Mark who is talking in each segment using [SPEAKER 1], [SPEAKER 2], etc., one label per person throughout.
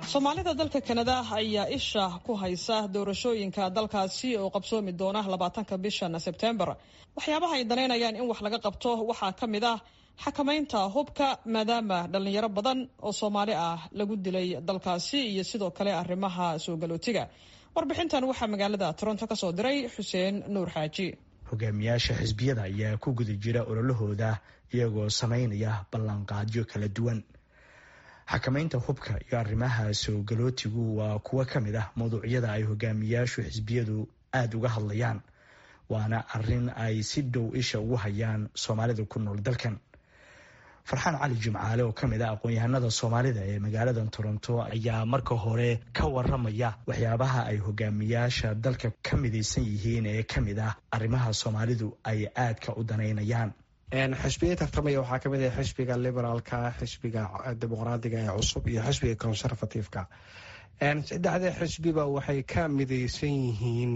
[SPEAKER 1] soomaalida dalka kanada ayaa isha ku haysa doorashooyinka dalkaasi oo qabsoomi doona labaatanka bishan sebtembar waxyaabaha ay danaynayaan in wax laga qabto waxaa ka mid ah xakamaynta hubka maadaama dhalinyaro badan oo soomaali ah lagu dilay dalkaasi iyo sidoo kale arrimaha soo galootiga warbixintan waxaa magaalada toronto ka soo diray xuseen nuur xaaji
[SPEAKER 2] hogaamiyaasha xisbiyada ayaa ku guda jira ololahooda iyagoo samaynaya ballanqaadyo kala duwan xakamaynta hubka iyo arrimaha soo galootigu waa kuwo ka mid ah mawduucyada ay hogaamiyaashu xisbiyadu aada uga hadlayaan waana arin ay si dhow isha ugu hayaan soomaalida ku nool dalkan farxaan cali jimcaale oo kamid ah aqoon-yahanada soomaalida ee magaalada toronto ayaa marka hore ka waramaya waxyaabaha ay hogaamiyaasha dalka ka midaysan yihiin ee kamid ah arrimaha soomaalidu ay aadka u danaynayaan
[SPEAKER 3] xisbiya tartamaya waxaa kamid ah xisbiga liberaalka xisbiga dimuqraadiga ee cusub iyo xisbiga conservativeka saddexda xisbiba waxay ka midaysan yihiin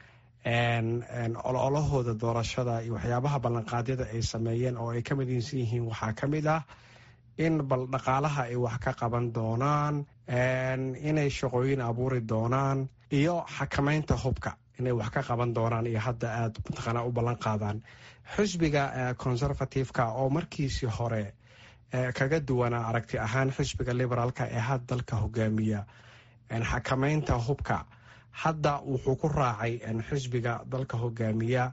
[SPEAKER 3] ololahooda doorashada iyo waxyaabaha ballanqaadyada ay sameeyeen oo ay ka midaysan yihiin waxaa ka mid ah in bal dhaqaalaha ay wax ka qaban doonaan inay shaqooyin abuuri doonaan iyo xakamaynta hubka inay wax ka qaban doonaan iyo hadda aada mataqaanaa u ballan qaadaan xisbiga conservativeka oo markiisii hore kaga duwanaa aragti ahaan xisbiga liberaalka ee had dalka hogaamiya xakamaynta hubka hadda wuxuu ku raacay xisbiga dalka hogaamiya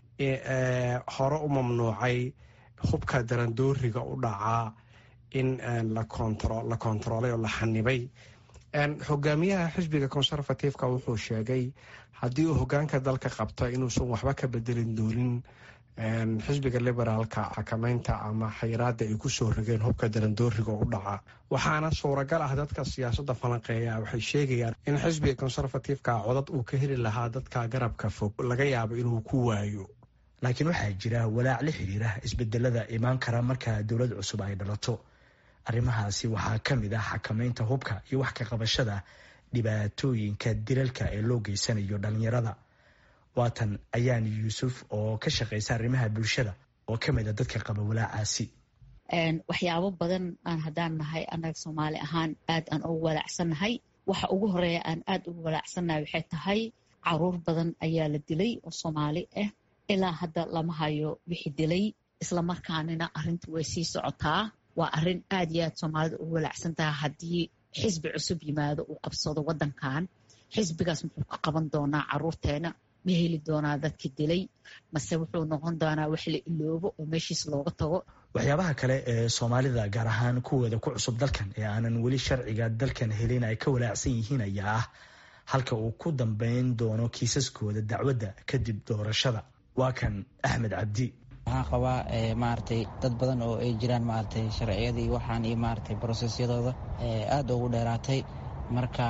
[SPEAKER 3] hore u mamnuucay hubka darandooriga u dhacaa in la kontaroolay oo la xanibay hogaamiyaha xisbiga conservativeka wuxuu sheegay haddii uu hogaanka dalka qabto inuusan waxba ka bedelin doonin xisbiga liberaalka xakamaynta ama xayiraada ay kusoo rogeen hubka darandooriga u dhaca waxaana suuragal ah dadka siyaasada falanqeeya waxay sheegayaan in xisbiga conservativeka codad uu ka heli lahaa dadka garabka fog laga yaabo inuu ku waayo
[SPEAKER 2] laakiin waxaa jira walaac la xiriira isbedelada imaan kara marka dowlad cusub ay dhalato arrimahaasi waxaa ka mid ah xakamaynta hubka iyo wax ka qabashada dhibaatooyinka dilalka ee loo geysanayo dhalinyarada waatan ayaan yuusuf oo ka shaqeysa arrimaha bulshada oo ka mid a dadka qaba walaacaasi
[SPEAKER 4] waxyaabo badan aan haddaan nahay annaga soomaali ahaan aad aan ugu walaacsannahay waxa ugu horeeya aan aad ugu walaacsannahay waxay tahay caruur badan ayaa la dilay oo soomaali ah ilaa hadda lama hayo wixii dilay islamarkaanina arrinta way sii socotaa waa arrin aad iyo aad soomaalida ugu walaacsan tahay haddii xisbi cusub yimaado uu qabsado waddankan xisbigaas muxuu ka qaban doonaa caruurteena ma heli doonaa dadka dilay mase wuxuu noqon doonaa wax la iloobo oo meeshiis looga tago
[SPEAKER 2] waxyaabaha kale ee soomaalida gaar ahaan kuwooda ku cusub dalkan ee aanan weli sharciga dalkan helin ay ka walaacsan yihiin ayaa ah halka uu ku dambeyn doono kiisaskooda dacwadda kadib doorashada waa kan axmed cabdi
[SPEAKER 5] waxaan qabaa maaragtay dad badan oo ay jiraan maaragtay sharciyadii waxaan iyo maaragtay brosesyadooda aada ugu dheeraatay marka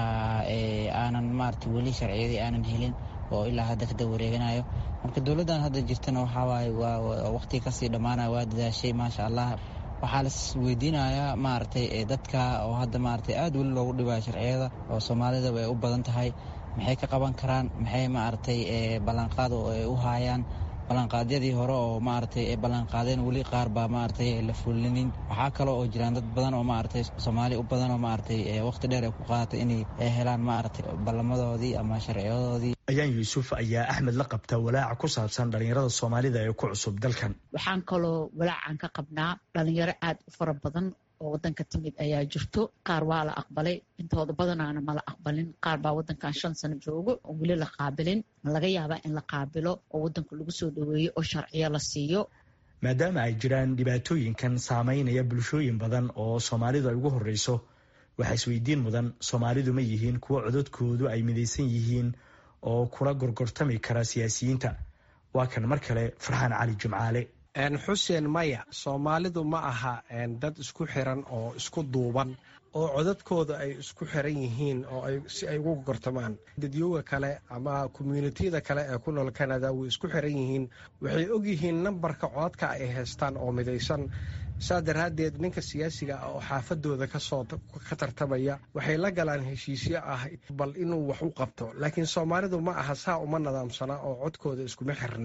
[SPEAKER 5] aanan maaragtay weli sharciyadii aanan helin oo ilaa hadda kada wareeganayo marka dowladdan hadda jirtana waxawaaye waa waqti kasii dhammaanaya waa dadaashay maasha allah waxaa las weydiinayaa maaragtay dadka oo hadda maaragtay aada weli loogu dhibayo sharciyada oo soomaalidaba ay u badan tahay maxay ka qaban karaan maxay maaragtay ballanqaad oo ay u haayaan ballanqaadyadii hore oo maaragtay ay ballanqaadeen weli qaar baa maaragtay la fulinin waxaa kaloo oo jiraan dad badan oo maaragtay soomaali u badan oo maaragtay waqti dheer ay ku qaadatay inay helaan maaragtay ballamadoodii ama sharciyadoodii
[SPEAKER 2] ayaan yuusuf ayaa axmed la qabta walaaca ku saabsan dhalinyarada soomaalida ee ku cusub dalkan
[SPEAKER 4] waxaan kaloo walaacan ka qabnaa dhalinyaro aad u fara badan oo wadanka timid ayaa jirto qaar waa la aqbalay intooda badanaana mala aqbalin qaar baa wadankan shan sano joogo oo weli la qaabilin laga yaabaa in la qaabilo oo wadanka lagu soo dhaweeyo oo sharciyo la siiyo
[SPEAKER 2] maadaama ay jiraan dhibaatooyinkan saameynaya bulshooyin badan oo soomaalidu ay ugu horreyso waxaa isweydiin mudan soomaalidu ma yihiin kuwo codadkoodu ay midaysan yihiin oo kula gorgortami kara siyaasiyiinta waa kan mar kale farxaan cali jimcaale
[SPEAKER 3] xuseen maya soomaalidu ma aha dad isku xiran oo isku duuban oo codadkooda ay isku xiran yihiin oo si ay ugu gortamaan dadyooga kale ama commuunitiyada kale ee ku nool canada way isku xiran yihiin waxay ogyihiin nambarka codadka ay haystaan oo midaysan saa daraaddeed ninka siyaasiga ah oo xaafadooda kasoo ka tartamaya waxay la galaan heshiisyo ah bal inuu wax u qabto laakiin soomaalidu ma aha saa uma nadaamsana oo codkooda iskuma xirna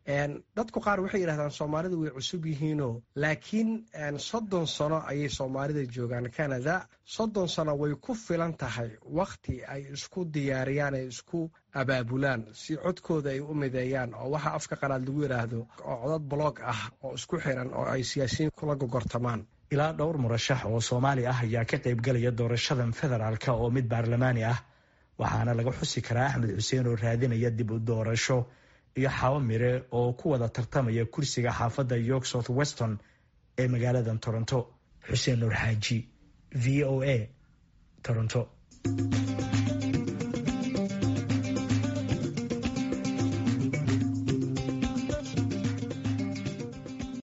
[SPEAKER 3] dadku qaar waxay yidhahdaan soomaalidu way cusub yihiinoo laakiin soddon sano ayay soomaalida joogaan canada soddon sano way ku filan tahay wakhti ay isku diyaariyaan ay isku abaabulaan si codkooda ay u mideeyaan oo waxa afka qalaad lagu yidhaahdo oo codad blog ah oo isku xiran oo ay siyaasiyiin kula gogortamaan
[SPEAKER 2] ilaa dhowr murashax oo soomaali ah ayaa ka qaybgalaya doorashadan federaalka oo mid baarlamaani ah waxaana laga xusi karaa axmed xuseen oo raadinaya dib u doorasho iyo xaabo mire oo ku wada tartamaya kursiga xaafadda york south weston ee magaaladan toronto xuseen nuur xaaji v o a toronto